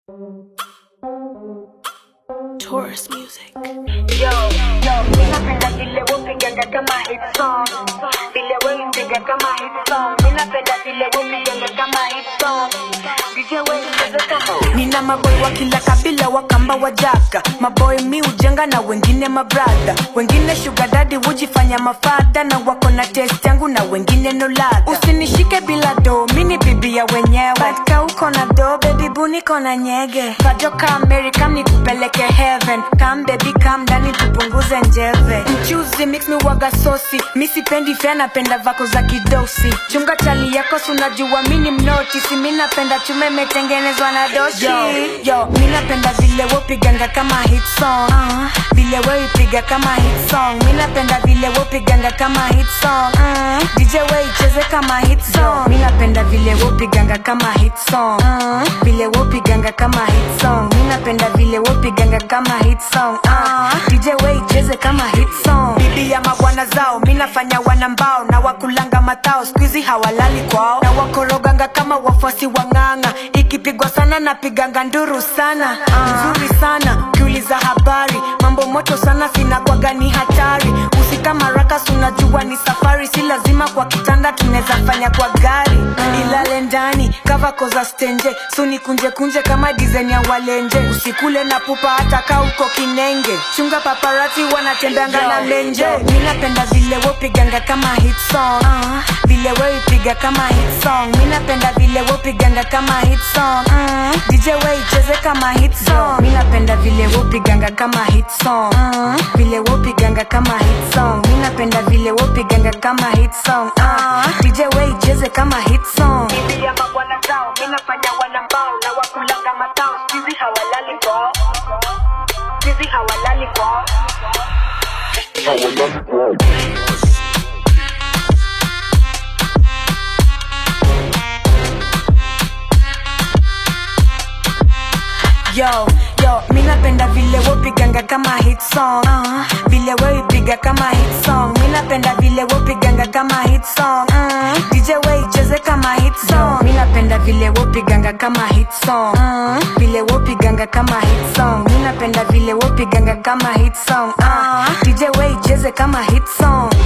Taurus music. Yo, yo, mi napenda vile wopiganga kama hit song vile weipiga kama hit song mi napenda vile wopiganga kama hit song DJ weicheza kama Nina maboy wa kila kabila wakamba wajaka maboy mi ujenga na wengine mabradha wengine sugar daddy hujifanya mafadha na wako na test yangu na wengine no ladha usinishike bila do mini bibi ya wenyewe katika uko na do baby buniko na nyege kajoka america nikupeleke heaven kam baby kam ndani tupunguze njeve mchuzi mix mi waga sosi mi sipendi fea napenda vako za kidosi chunga chali yako sunajua mini mnoti si mi napenda chume imetengenezwa na doshi yo, yo mi napenda vile wopiganga kama hit song uh, vile weipiga kama hit song mi napenda vile wopiganga kama hit song uh, DJ weicheze kama hit song mi napenda vile wopiganga kama hit song uh, vile wopiganga kama hit song mi napenda vile wopiganga kama hit song uh, DJ weicheze kama hit song bibi ya mabwana zao mi nafanya wana mbao na wakulanga matao skuizi hawalali kwao na wakoroganga kama wafuasi wa ng'ang'a ikipigwa sana napiganga nduru sana nzuri sana ukiuliza habari mambo moto sana sinakwaga ni hatari usika marakas unajua ni safari si lazima kwa kitanda tunaweza fanya kwa gari ilale ndani kava koza stenje suni kunje kunje kama dizaini ya walenje usikule na pupa hata kaa uko kinenge chunga paparati wanatembeanga na menje mi napenda vile wopiganga kama hit song uh, vile weipiga kama hit song mi napenda vile wopiganga kama hit song uh, DJ weicheze kama hit song mi napenda vile wopiganga kama hit song uh, vile wopiganga kama hit song mi napenda vile wopiganga kama hit song uh, DJ weicheze kama hit song bibi ya mabwana zao mi nafanya wana mbao na wakulanga matao sizi hawalali kwao sizi hawalali kwao yo yo mi napenda vile wopiganga kama hit song uh, vile weipiga kama hit song mi napenda vile wopiganga kama hit song uh, DJ weicheze kama hit song mi napenda vile wopiganga kama hit song uh, vile wopiganga kama hit song mi napenda vile wopiganga kama hit song uh, DJ weicheze kama hit song